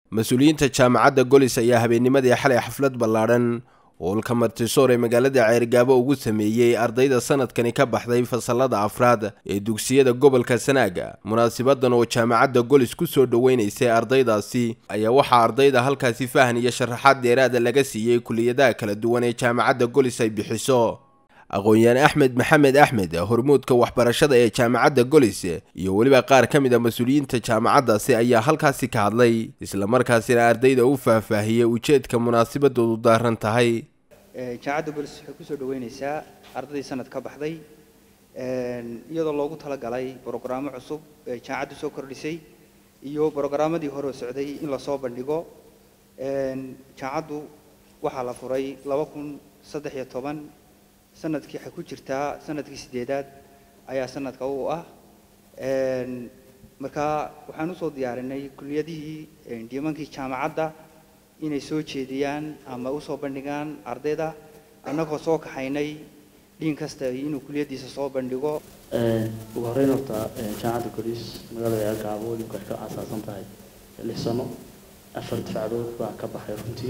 mas-uuliyiinta jaamacadda golis ayaa habeennimadii xalay xaflad ballaadhan oolka martisoor ee magaalada ceergaabo ugu sameeyey ardayda sanadkani ka baxday fasalada afraad ee dugsiyada gobolka sanaaga munaasabadan oo jaamacadda golis ku soo dhoweynaysay ardaydaasi ayaa waxaa ardayda halkaasi fahan iyo sharaxaad dheeraada laga siiyey kuliyadaha kala duwan ee jaamacadda golis ay bixiso aqoon-yahan axmed maxamed axmed hormuudka waxbarashada ee jaamacadda golis iyo weliba qaar ka mid a mas-uuliyiinta jaamacaddaasi ayaa halkaasi ka hadlay islamarkaasina ardayda u faahfaahiyey ujeedka munaasabadoodu daaran tahay jaamacadda golis waxay kusoo dhaweyneysaa ardaydii sanad ka baxday iyadoo loogu talagalay brogaraamo cusub ee jaamacaddu soo kordhisay iyo brogaramadii hore socday in lasoo bandhigo jaamacaddu waxaa la furay laba kun saddex iyo toban sanadkii waxay ku jirtaa sanadkii sideedaad ayaa sanadka u ah markaa waxaan usoo diyaarinay kuliyadihii dhiimankii jaamacadda inay soo jeediyaan ama usoo bandhigaan ardayda annagoo soo kaxaynay dhiin kasta inuu kuliyadiisa soo bandhigo ugu horreyn horta jaamacadda golis magaalada ceelgaabo weliba waxay ka aasaasan tahay lix sano afar difacdood baa ka baxay runtii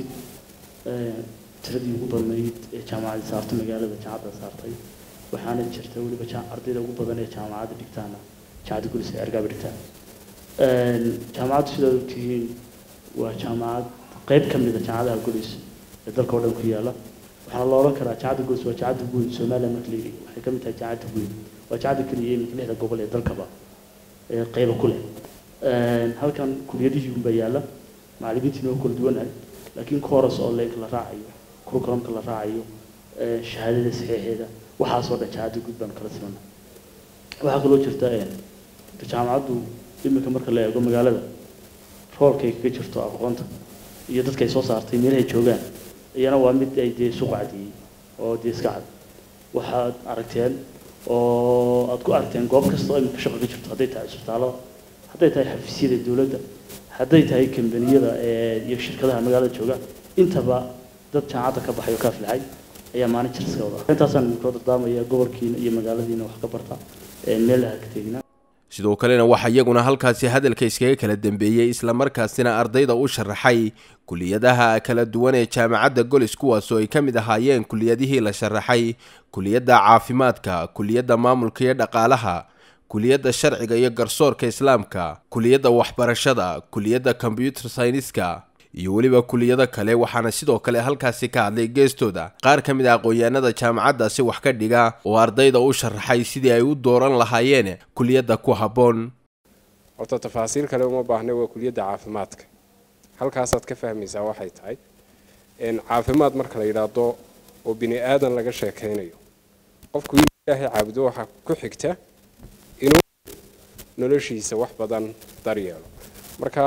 tiradii ugu badnayd ee jaamacadda saartay magaalada jaamacadda saartay waxaana jirta weliba ardayda ugu badan ee jaamacadda dhigtaana jaamacadda golis ee ergaaba dhigtaan jaamacaddu sidaad ogtihiin waa jaamacad qayb ka mid a jaamacadaha golis ee dalka oo dhan ku yaala waxaana la odhan karaa jaamacadda golis waa jaamacadda guud somaliland marka la yidhi waxay ka mid tahay jaamacadda guud waa jaamacadda keliya iminka lixda gobol ee dalkaba ee qayba ku leh halkan kuliyadihii unbaa yaala macallimiintiina waa kala duwanahay laakiin coros oo leeg la raacayo curriculumka la raacayo shahaadada saxiixeeda waxaasoo dhan jaamacadda guud baan kala simana waxaa kaloo jirta jaamacaddu iminka marka la eego magaalada roolkay kaga jirto aqoonta iyo dadka ay soo saartay meelahay joogaan iyana waa mid ay dee suuq cadiyey oo dee iska cad waxaad aragteen oo aad ku aragteen goob kasta oo iminka shaqo ka jirto hadday tahay isbitaalada hadday tahay xafiisyada dowladda hadday tahay kambaniyada iyo shirkadaha magaalada jooga intaba dad jaamacadda ka baxay oo ka aflaxay ayaa maalin jir iska wada intaasaan idinkoo dardaamaya gobolkiina iyo magaaladiina wax ka barta meel ha ka tegina sidoo kalena waxaa iyaguna halkaasi hadalka iskaga kala dambeeyey islamarkaasina ardayda u sharaxay kuliyadaha kala duwan ee jaamacadda golis kuwaasoo ay ka mid ahaayeen kuliyadihii la sharaxay kuliyadda caafimaadka kuliyadda maamulka iyo dhaqaalaha kuliyadda sharciga iyo garsoorka islaamka kuliyadda waxbarashada kuliyadda combyuter syniska iyo weliba kuliyado kale waxaana sidoo kale halkaasi ka hadlay geestooda qaar ka mid a aqoon-yahanada jaamacaddaasi wax ka dhiga oo ardayda u sharaxay sidii ay u dooran lahaayeen kuliyadda ku habboon horta tafaasiil kale uma baahna waa kuliyadda caafimaadka halkaasaad ka fahmaysaa waxay tahay caafimaad marka la yidhaahdo oo bini aadan laga sheekaynayo qofku inuu ilaahay caabudo waxaa ku xigta inuu noloshiisa wax badan daryeelo marka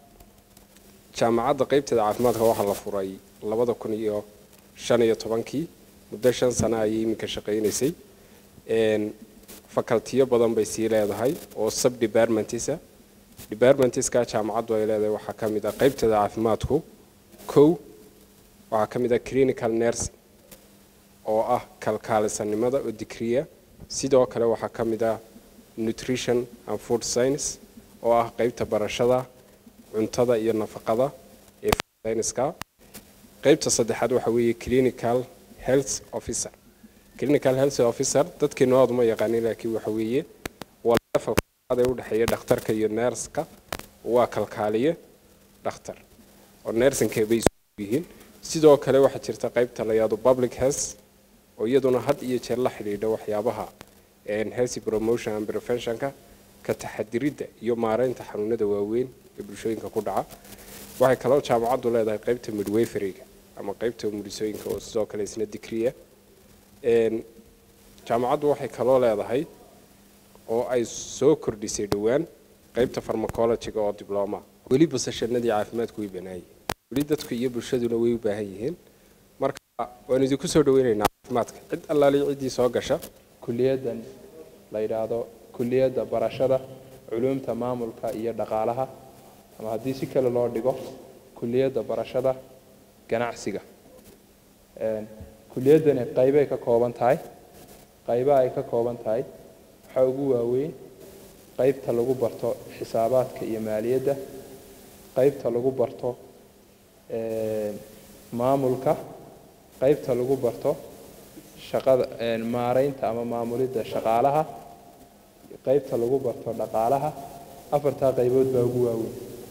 jaamacadda qaybteeda caafimaadka waxaa la furay labada kun iyo shan iyo tobankii muddo shan sano ayay iminka shaqaynaysay facultiyo badan bay sii leedahay oo sub departmentisa departmentiska jaamacaddu ay leedahay waxaa ka mid ah qaybteeda caafimaadku kow waxaa ka mid ah clinical nursing oo ah kalkaalisanimada oo digriya sidoo kale waxaa ka mid ah nutrition and food science oo ah qaybta barashada cuntada iyo nafaqada ee sayniska qaybta saddexaad waxa weeye clinical health officer clinical health officer dadkeenu aad uma yaqaanin laakiin waxa weeye waa levelka ee u dhexeeya dhakhtarka iyo neerska waa kalkaaliye dhakhtar oo neersinka bay yihiin sidoo kale waxaa jirta qaybta la yidhaahdo public health oo iyaduna had iyo jeer la xidhiidha waxyaabaha healthy promotion and preventionka ka taxadiridda iyo maareynta xanuunada waaweyn ee bulshooyinka ku dhaca waxay kaloo jaamacaddu leedahay qaybta midwayferiga ama qaybta mulisooyinka oo sidoo kale isna digriya jaamacaddu waxay kaloo leedahay oo ay soo kordhisay dhowaan qaybta farmacologiga oo dibloma weli basashanadii caafimaadku way banaayeen weli dadku iyo bulshaduna way u baahan yihiin marka waan idinku soo dhaweynaynaa caafimaadka cid allaali ciddii soo gasha kuliyaddan la yidhaahdo kuliyadda barashada culuumta maamulka iyo dhaqaalaha ama haddii si kale loo dhigo kuliyadda barashada ganacsiga kuliyaddani qaybay ka kooban tahay qaybaha ay ka kooban tahay waxaa ugu waaweyn qaybta lagu barto xisaabaadka iyo maaliyadda qaybta lagu barto maamulka qaybta lagu barto shaqada maaraynta ama maamulidda shaqaalaha qaybta lagu barto dhaqaalaha afartaa qaybood baa ugu waaweyn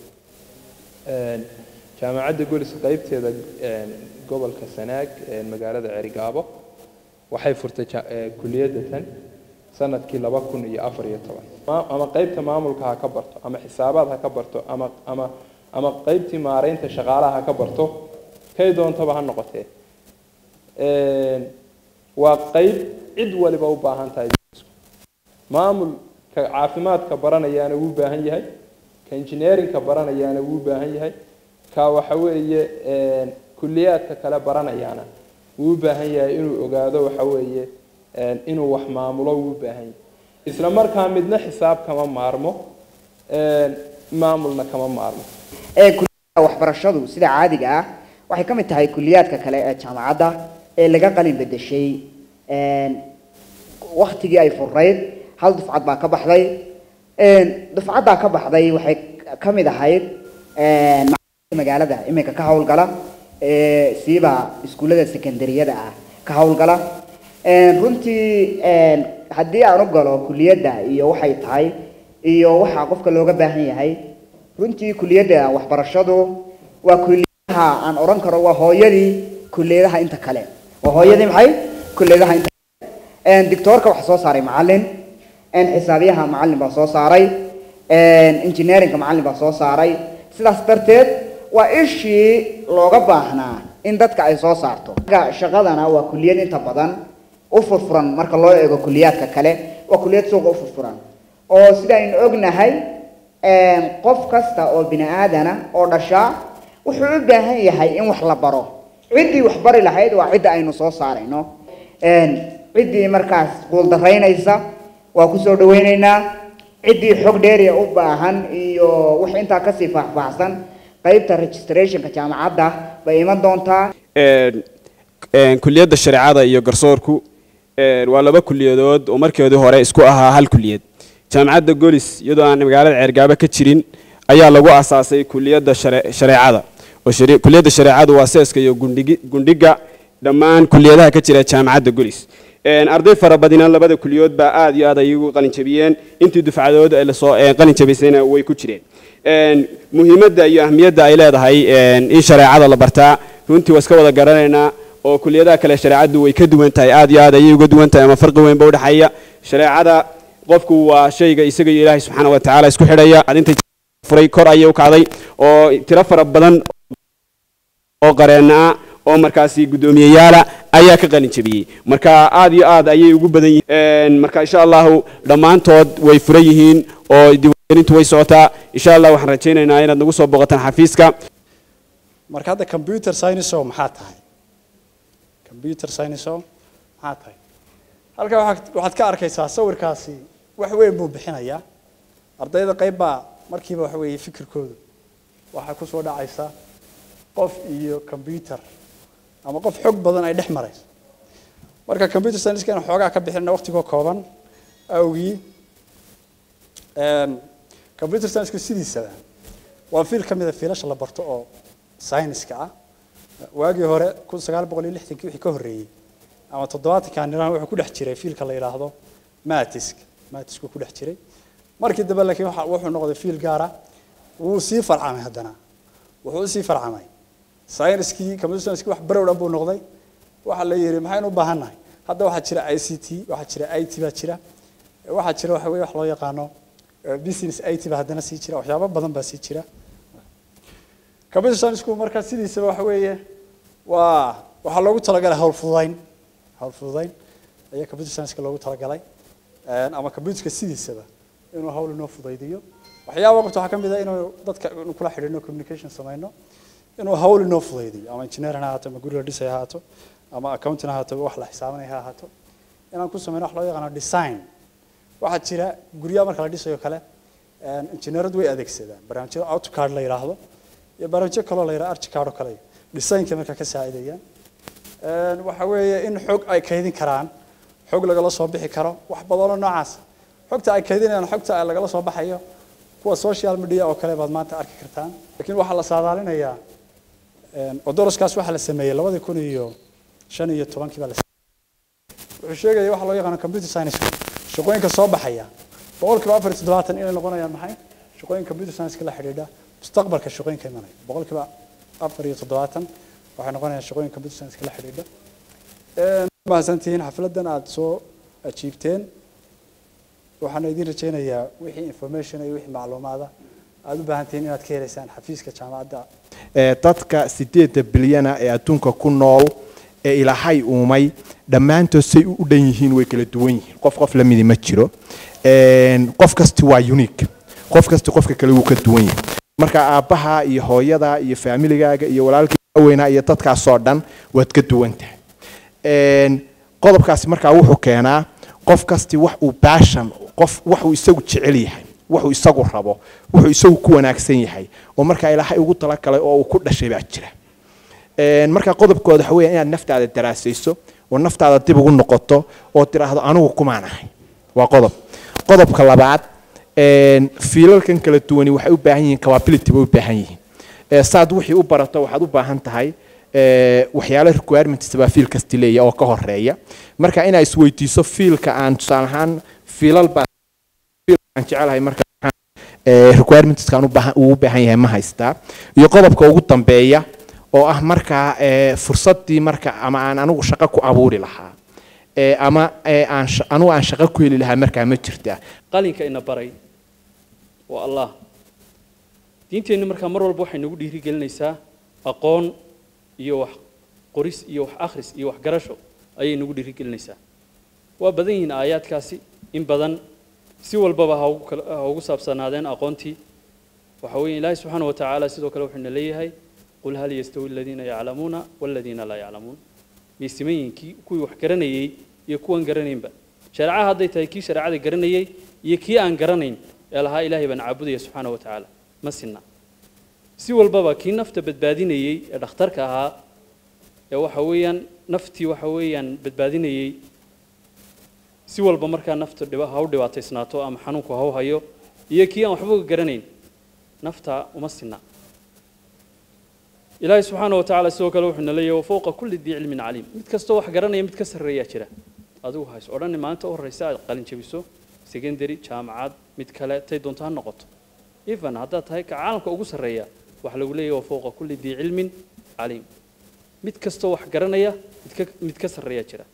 jaamacadda golis qaybteeda gobolka sanaag magaalada cerigaabo waxay furtay kuliyadda tan sanadkii laba kun iyo afar iyo toban ama qaybta maamulka ha ka barto ama xisaabaad ha ka barto ama ama ama qaybtii maaraynta shaqaalaha ha ka barto kay doontaba ha noqotee waa qayb cid waliba u baahan tahay maamulka caafimaadka baranayaana wuu baahan yahay ka engineerinka baranayaana wuu baahan yahay ka waxa weeye kuliyaadka kale baranayaana wuu u baahan yahay inuu ogaado waxa weeye inuu wax maamulo wuu u baahan yahay isla markaa midna xisaab kama maarmo maamulna kama maarmo kuliyada waxbarashadu sida caadiga ah waxay ka mid tahay kuliyaadka kale ee jaamacadda ee laga qalin bedeshay waktigii ay furayd hal dufcad baa ka baxday dufcaddaa ka baxday waxay ka mid ahayd magaalada iminka ka howlgala siiba iskuullada secondariyada ah ka howlgala runtii haddii aan u galo kuliyadda iyo waxay tahay iyo waxaa qofka looga baahan yahay runtii kuliyadda waxbarashadu waa kuliyadaha aan odhan karo waa hooyadii kuliyadaha inta kale waa hooyadii maxay kuliyadaha inta kale dictoorka waxaa soo saaray macalin xisaabiyaha macalin baa soo saaray engineerinka macalin baa soo saaray sidaas darteed waa ishii looga baahnaa in dadka ay soo saarto shaqadana waa kuliyad inta badan u furfuran marka loo eego kuliyaadka kale waa kuliyad suuqa u furfuran oo sida aynu ognahay qof kasta oo bini aadana oo dhashaa wuxuu u baahan yahay in wax la baro ciddii wax bari lahayd waa cidda aynu soo saarayno ciddii markaas quuldaraynaysa waa kusoo dhaweyneynaa ciddii xog dheeriya u baahan iyo wax intaa kasii faahfaahsan qaybta registrationka jaamacadda bay iman doontaa kuliyadda shareecada iyo garsoorku waa laba kuliyadood oo markeedii hore isku ahaa hal kuliyad jaamacadda golis iyadoo aan magaalada ceergaabo ka jirin ayaa lagu asaasay kuliyadda shareecada oo kuliyadda shareecadu waa seeska iyo gundhiga dhammaan kuliyadaha ka jira jaamacadda golis arday fara badina labada kuliyood baa aad iyo aad ay ugu qalin jabiyeen intii dufcadood ay lasoo qalin jabisaysayna way ku jireen muhiimadda iyo ahmiyadda ay leedahay in shareecada la bartaa runtii waa iska wada garanaynaa oo kuliyadaha kale shareecadu way ka duwan tahay aad iyo aad ayay uga duwan tahay ama farqi weyn ba udhexeeya shareecada qofku waa shayga isaga iyo ilaahay subxaana wa tacaala isku xidhaya intay furay kor ayay u kacday oo tiro fara badan oo qareenna ah oo markaasi guddoomiyeyaala ayaa ka qalin jabiyey marka aad iyo aad ayay ugu badan yihiin marka insha allahu dhammaantood way furan yihiin oo diiwaangelintu way socotaa insha allah waxaan rajaynaynaa inaad nagu soo booqataan xafiiska marka hadda computer science oo maxaa tahay computer science oo maxaa tahay halkaa waxaad waxaad ka arkaysaa sawirkaasi wax weyn buu bixinayaa ardayda qayb baa markiiba waxa weeye fikirkoodu waxaa ku soo dhacaysa qof iyo computer ama qof xog badan ay dhex marayso marka computer science-kan xoogaa ka bixina waqtigoo kooban awgii computer science-ku sidiisaba waa fiil ka mid a fiilasha la barto oo science-ka ah waagii hore kun sagaal boqol iyo lixdankii wixii ka horreeyey ama toddobaatanka niraan wuxuu ku dhex jiray fiilka la yidhaahdo matisk matisku ku dhex jiray markii dambe laakiin waxa wuxuu noqday fiil gaara wuu sii farcamay haddana wuxuu usii farcamay science-kii computer science-kii wax barow dhan buu noqday waxa la yidhi maxaynu u baahannahay hadda waxaa jira i c t waxaa jira i t baa jira waxaa jira waxa weye wax loo yaqaano business i t baa haddana sii jira waxyaabo badan baa sii jira computer science-ku marka sidiisaba waxa weeye waa waxaa loogu talagalay hawl fududayn hawl fududayn ayaa computer science-ka loogu talagalay ama computerka sidiisaba inuu hawl inoo fudaydiyo waxyaaba qabta waxaa ka mid ah inuu dadka inuu kula xidhiidhno communication samayno inuu hawl inoo fudaydiyo ama engineering ha ahaato ama guri la dhisay ha ahaato ama accounting ha ahaato wax la xisaabanaya ha ahaato inaan ku samayno wax loo yaqaano design waxaa jira guryaha marka la dhisayo kale engineeradu way adeegsadaan barnaamijyada autocard la yidhaahdo iyo barnaamijyo kaloo la yidhaha archicard oo kale designka marka ka saacidayaan waxa weeye in xog ay kaydin karaan xog lagala soo bixi karo wax badanoo noocaas xogta ay kaydinayaan xogta lagala soo baxayo kuwa social media oo kale baad maanta arki kartaan laakiin waxaa la saadaalinayaa odoroskaas waxaa la sameeyey labadii kun iyo shan iyo tobankii baa la wuxuu sheegaya waxa loo yaqaano computer science shaqooyinka soo baxaya boqolkiiba afar iyo toddobaatan inay noqonayaan maxay shaqooyinka computer science la xidhiidha mustaqbalka shaqooyinka imanaya boqolkiiba afar iyo toddobaatan waxay noqonayaan shaqooyinka computer science la xidhiidha mahadsantihiin xafladan aada soo ajiibteen waxaana idin rajaynayaa wixii information iyo wixii macluumaada aada u baahan tihiin inaad ka helaysaan xafiiska jaamacadda dadka sideedda bilyana ee adduunka ku nool ee ilaahay uumay dhammaantood say u dhan yihiin way kala duwan yihiin qof qof lamidi ma jiro qof kasti waa unique qof kasti qofka kale wuu ka duwan yahay marka aabbaha iyo hooyada iyo faamiligaaga iyo walaalkii weynaa iyo dadkaasoo dhan waad ka duwan tahay qodobkaasi markaa wuxuu keenaa qof kasti wax uu baashan qof wax uu isagu jecel yahay wuxuu isagu rabo wuxuu isagu ku wanaagsan yahay oo markaa ilaahay ugu talagalay oo uu ku dhashay baa jira marka qodobkooda waxa weeyaan inaad naftaada daraasayso oo naftaada dib ugu noqoto oo tiraahdo anigu kumaan ahay waa qodob qodobka labaad fiilalkan kala duwani waxay u baahan yihiin capability bay u baahan yihiin saad wixii u barato waxaad u baahan tahay waxyaalo requirements baa fiil kasti leeya oo ka horeeya marka inaa isweydiiso fiilka aan tusaale ahaan fiilal baa aan jecelahay marka requirementskaan uu u baahan yahay ma haystaa iyo qodobka ugu dambeeya oo ah markaa fursaddii marka ama aan anigu shaqo ku abuuri lahaa ama aan anigu aan shaqo ku heli lahaa markaa ma jirtaa qalinka ina baray waa allah diinteennu markaa mar walba waxay nagu dhiirigelinaysaa aqoon iyo wax qoris iyo wax akhris iyo wax garasho ayay nagu dhiirigelinaysaa waa badan yihiin aayaadkaasi in badan si walbaba ha ugu saabsanaadeen aqoontii waxa weeye ilaahay subxaana wa tacaala sidoo kale wuxuuna leeyahay qul hal yastawi aladiina yaclamuuna waladiina laa yaclamuun miyay siman yihiin kii kuwii wax garanayey iyo kuwan garanaynba shareecaha hadday tahay kii shareecada garanayey iyo kii aan garanayn ee lahaa ilaahay baan caabudaya subxaana wa tacaala ma sinna si walbaba kii nafta badbaadinayey ee dhakhtarka ahaa ee waxa weeyaan naftii waxa weeyaan badbaadinayey si walba markaa nafta dhiba ha u dhibaataysnaato ama xanuunku ha u hayo iyo kii aan waxba garanayn nafta uma sinna ilaahay subxaana wa tacaala sidoo kale wuxuuna leeyahay wafowqa kulli dii cilmin caliim mid kastoo wax garanaya mid ka sarreeyaa jira adigu hays odhani maalinta u horreysa aad qalin jabiso secondary jaamacad mid kale tay doonto ha noqoto even haddaad tahay ka caalamka ugu sarreeya waxaa lagu leeyahay wafowqa kulli dii cilmin caliim mid kastoo wax garanaya mid ka mid ka sarreeyaa jira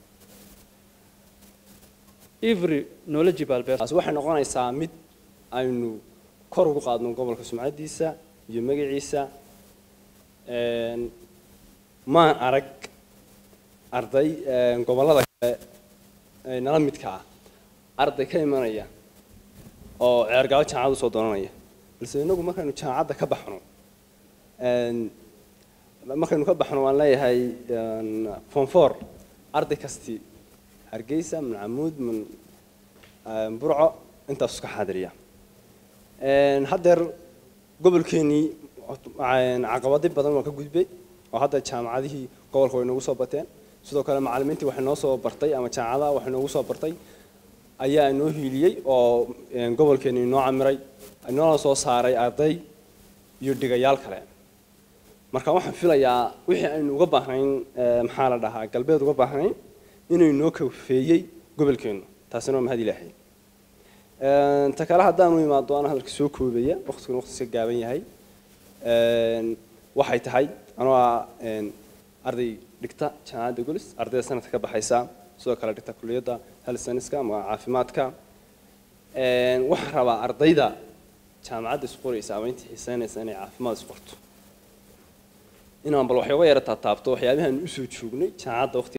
every knowledgeable person waxay noqonaysaa mid aynu kor ugu qaadno gobolka sumcadiisa iyo magaciisa maan arag arday gobollada kale nala midka ah arday ka imanaya oo ceergaabo jaamacad usoo doonanaya balse inagu markaynu jaamacadda ka baxno markaynu ka baxno waan leeyahay form four arday kasti hargeysa min camuud min burco intaas ka xaadiriya haddeer gobolkeenii caqabado badan waa ka gudbay oo hadda jaamacadihii gobolka way noogu soo bateen sidoo kale macallimiintii waxay noo soo bartay ama jaamacadaha waxay noogu soo bartay ayaa inoo hiiliyey oo gobolkeeni inoo camiray inoona soo saaray arday iyo dhigayaal kale marka waxaan filayaa wixii aynu uga baahnayn maxaa la dhahaa galbeed uga baahnayn inuu inoo kafeeyey gobolkeenu taasina waa mahad ilaahay ta kale haddaanu imaado ana hadalka soo koobaya waqtiguna waqtiska gaaban yahay waxay tahay anoo ah arday dhigta jaamacadda golis ardayda sanadka ka baxaysa sidoo kale dhigta kuliyadda healthscienceska ama caafimaadka waxaan rabaa ardayda jaamacadda isqoraysa ama intii xiiseynaysa inay caafimaad isqorto inaan bal waxyooga yara taataabto waxyaabahan usoo joognay jaamacadda waqti